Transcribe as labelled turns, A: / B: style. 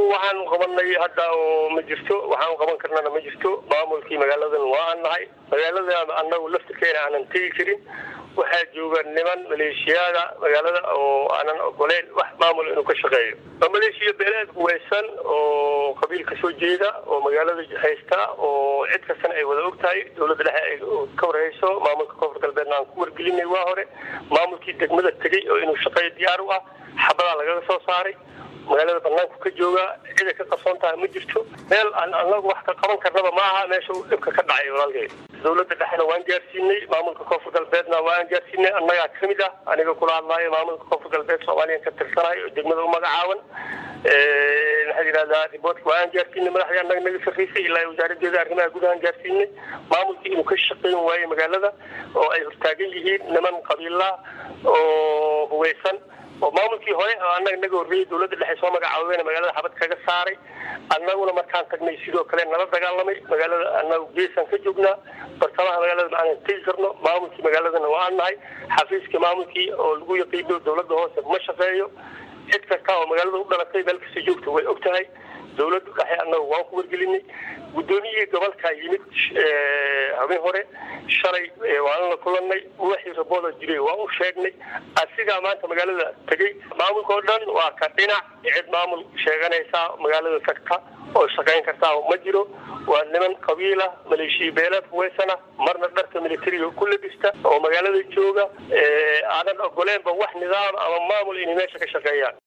A: waxaan qabanay hadda oo ma jirto waxaan qaban karnana ma jirto maamulkii magaaladan waa aan nahay magaalada anagu laftirkeena aanan tegi karin waxaa jooga niman maleeshiyaada magaalada oo aanan ogoleyn wax maamul inuu ka shaqeeyo waa maleeshiya beeleed huweysan oo qabiil ka soo jeeda oo magaalada haysta oo cid kastana ay wada og tahay dowladda dhexe ay ka warhayso maamulka koonfur galbeedna aan ku wargelinay waa hore maamulkii degmada tegey oo inuu shaqeeyo diyaar u ah xabadaa lagaga soo saaray magaalada banaanku ka jooga ciday ka qabsoon tahay ma jirto meel aan anagu wax ka qaban karnaba ma aha meesha uu dhibka ka dhacay walaalkeed dowladda dhexena waan gaarsiinay maamulka koonfur galbeedna waan gaarsiinay annagaa kamid ah aniga kula hadlaayo maamulka koonfur galbeed soomaaliyan ka tirsanayo oo degmada u magacaaban maxaa yidhahdaa riboortka waan gaarsiinay madaxdii annaga naga sarreysay ilaa wasaaradeeda arrimaha gudahaan gaarsiinay maamulkii inuu ka shaqeyn waayo magaalada oo ay hortaagan yihiin niman qabiila oo huweysan oo maamulkii hore oo annaga naga horreeyey dowladda dhexe soo magacaabeen magaalada xabad kaga saaray annaguna markaan tagnay sidoo kale nala dagaalamay magaalada annagu geesaan ka joognaa bartamaha magaalada ma aanan tegi karno maamulkii magaaladana waa aan nahay xafiiskii maamulkii oo lagu yaqiino dowladda hoose ma shaqeeyo cid kasta oo magaalada u dhalatay meel kasta joogta way og tahay dowladdu dhexe annagu waan ku wargelinay guddoomiyihii gobolkaa yimid habeen hore shalay waan la kulanay wixii rabooda jiray waan u sheegnay asigaa maanta magaalada tegey maamulka oo dhan waa ka dhinac cid maamul sheeganaysaa magaalada tagta oo shaqayn kartaa ma jiro waa niman qabiila maleeshiya beeleed huweysana marna dharka militariga ku labista oo magaalada jooga aanan ogoleenba wax nidaam ama maamul inay meesha ka shaqeeyaan